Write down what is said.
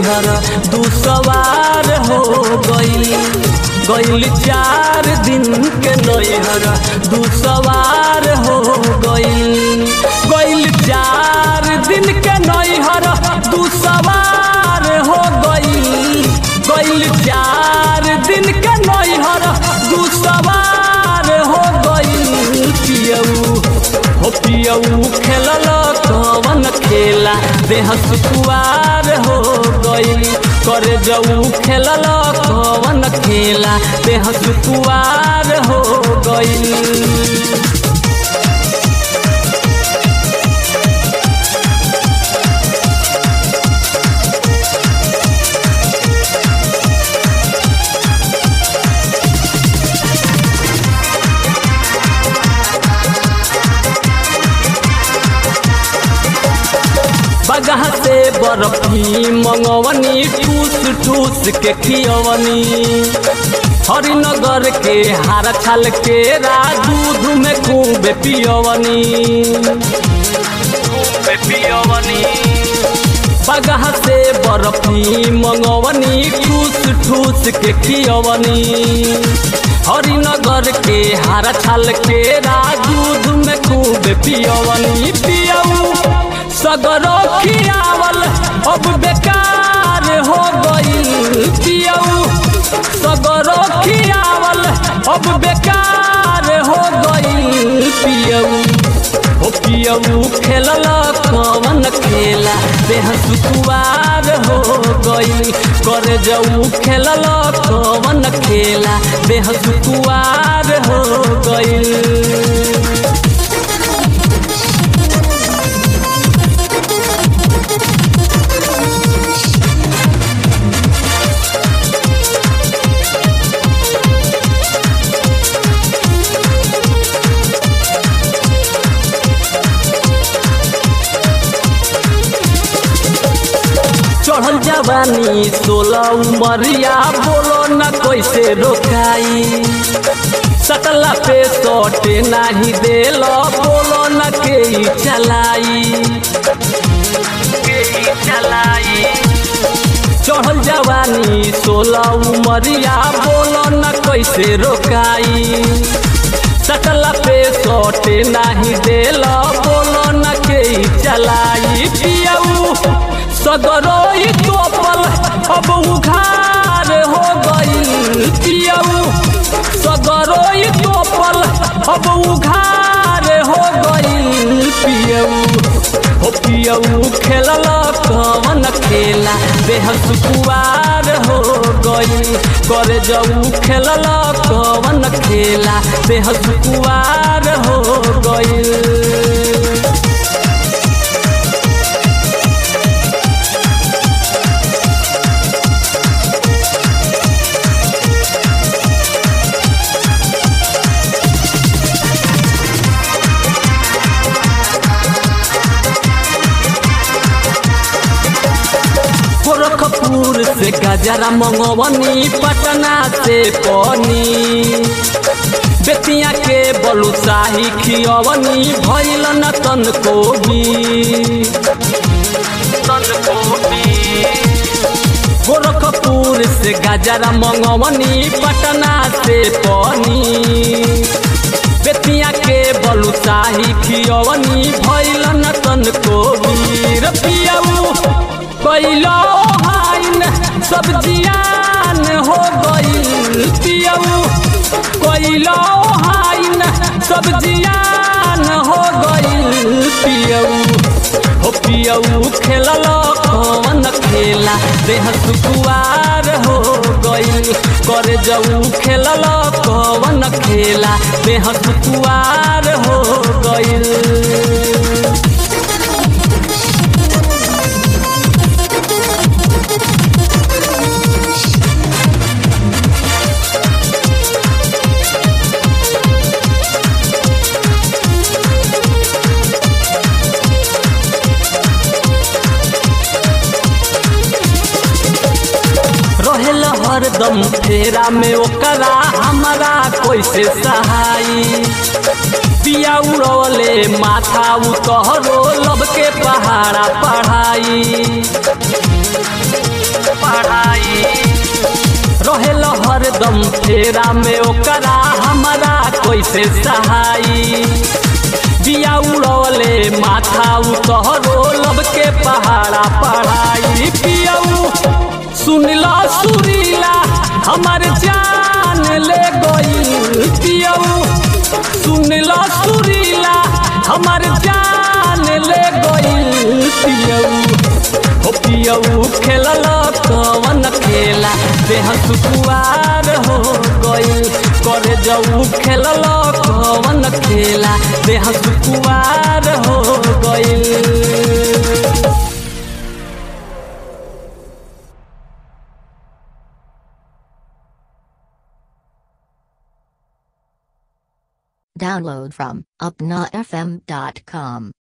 नैहर दू सवार हो गईल गईल चार दिन के नैहर दू सवार हो गईल गईल चार दिन के नैहर दू सवार हो गईल गईल चार दिन के नैहर दू सवार हो गईल पियऊ हो पियऊ खेलल कवन खेला देह सुकुआर हो गईल कर जऊ खेलल कवन खेला देह सुकुआर हो गईल बगह से बर्फी मंगवनी ठूस ठूस के खियवनी हरिनगर के हार छाल के दूध में खूब पियवनी पियवनी बगह से बर्फी मंगवनी ठूस ठूस के खियवनी हरिनगर के हार छाल के दूध में खूब पियवनी पियऊ सगरो खियावल अब बेकार हो गईल पियऊ सगरो खियावल अब बेकार हो गईल पियऊ हो पियऊ खेलल कवन खेला देह सुकुआर हो गईल कर जऊ खेलल कवन खेला देह सुकुआर हो गईल चढ़ल जवानी सोलह उमरिया बोलो न कैसे रोकाई सकला पे सटे नाही देल बोलो न के चलाई चलाई चढ़ल जवानी सोलह उमरिया बोलो न कैसे रोकाई सकला पे सटे नाही देल बोलो न के चलाई पियऊ सगरो तोपल अब उघार हो गईल पियऊ सगरो तोपल अब उघार हो गईल पियऊ हो पियऊ खेलल कवन खेला देह सुकुआर हो गईल कर जऊ खेलल कवन खेला देह सुकुआर हो गईल गोरखपुर से गजरा मंगवनी पटना से पनी बेतिया के बलुसाही खियवनी भैल न तन कोबी तन कोबी गोरखपुर से गजरा मंगवनी पटना से पनी बेतिया के बलुसाही खियवनी भैल न तन कोबी रपियाऊ कैलो हाइन सब जियान हो गईल पियऊ कैलो हाइन सब जियान हो गईल पियऊ हो पियऊ खेलल कौन खेला देह सुकुआर हो गईल कर जऊ खेलल कौन खेला देह सुकुआर हो गईल रहेल हरदम फेरा में ओकरा हमारा कैसे सहाई पिया उड़वले माथा उतहरो लब के पहाड़ा पढ़ाई पढ़ाई रहेल हरदम फेरा में ओकरा हमारा कैसे सहाई बिया उड़वले माथा उतहरो लब के पहाड़ा पढ़ाई पियऊ सुनला सुरीला हमार जान ले गई पियऊ सुनला सुरीला हमार जान ले गई पियऊ हो पियऊ खेलल कवन खेला देह सुकुआर हो गइल करे जऊ खेलल कवन खेला देह सुकुआर हो गइल Download from upnafm.com.